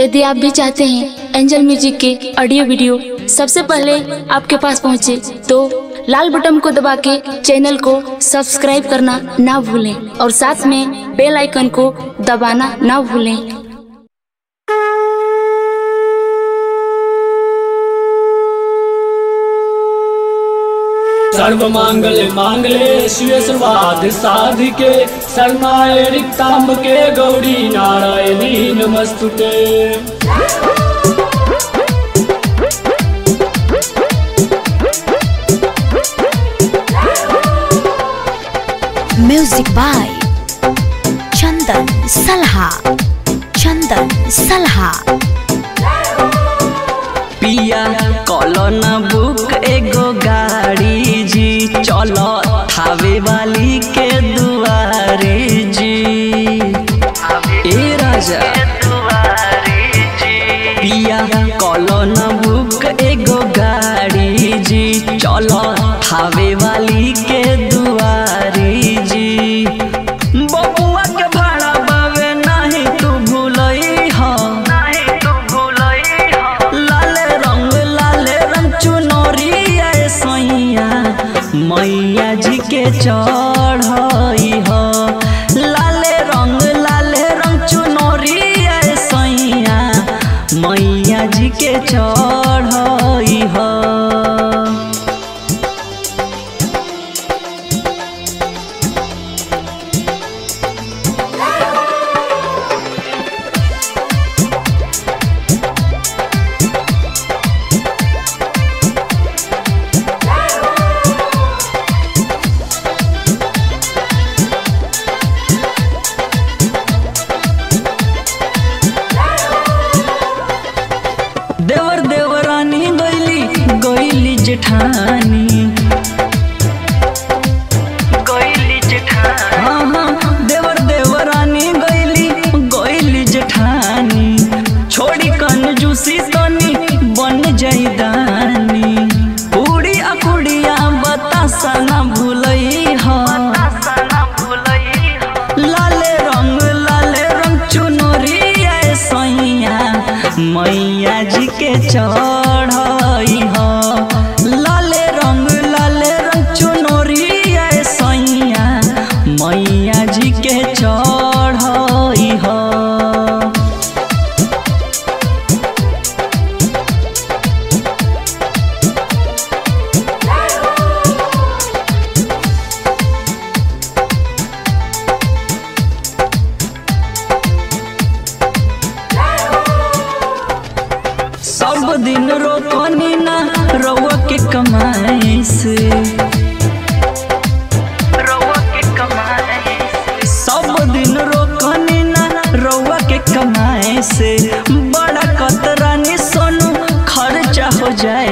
यदि आप भी चाहते हैं एंजल म्यूजिक के ऑडियो वीडियो सबसे पहले आपके पास पहुंचे तो लाल बटन को दबा के चैनल को सब्सक्राइब करना ना भूलें और साथ में बेल आइकन को दबाना ना भूलें सर्व मांगल मांगले शिव सर्वाध साधिके शरणाय रिक्तांबके गौरी नारायणी नमस्तुते म्यूजिक बाय चंदन सलहा चंदन सलहा पिया कॉलोन बुक एगो गाड़ी जी चलो थावे वाली के दुआरे जी ए राजा पिया कॉलोन बुक एगो गाड़ी जी चलो थावे वाली के दुआरे जी बबुआ के भाड़ा बावे नाही तू भूलई हो नाही तू भूलई हो लाले रंग लाले रंग चुनरिया सैया मैया जी के चढ़ई हो लाले रंग लाले रंग चुनरिया सैया मैया जी के चढ़ई हो देवर देवरानी गैली गैली जेठानी गैली जेठानी हाँ हाँ देवर देवरानी गैली गैली जेठानी छोड़ी कंजूसी तनी बन जाई दानी पूरी अकुड़िया बतासा ना भूलई हो लाले रंग लाले रंग चुनरिया सैया मैया जी के चढ़ई हो लाले रंग लाले रंग चुनरिया सैया मैया जी के चढ़ई हो सब दिन रोकनी ना रउआ के कमाई से सब दिन रोकनी ना रउआ के कमाए से बड़ा कतरानी सोनू खर्चा हो जाए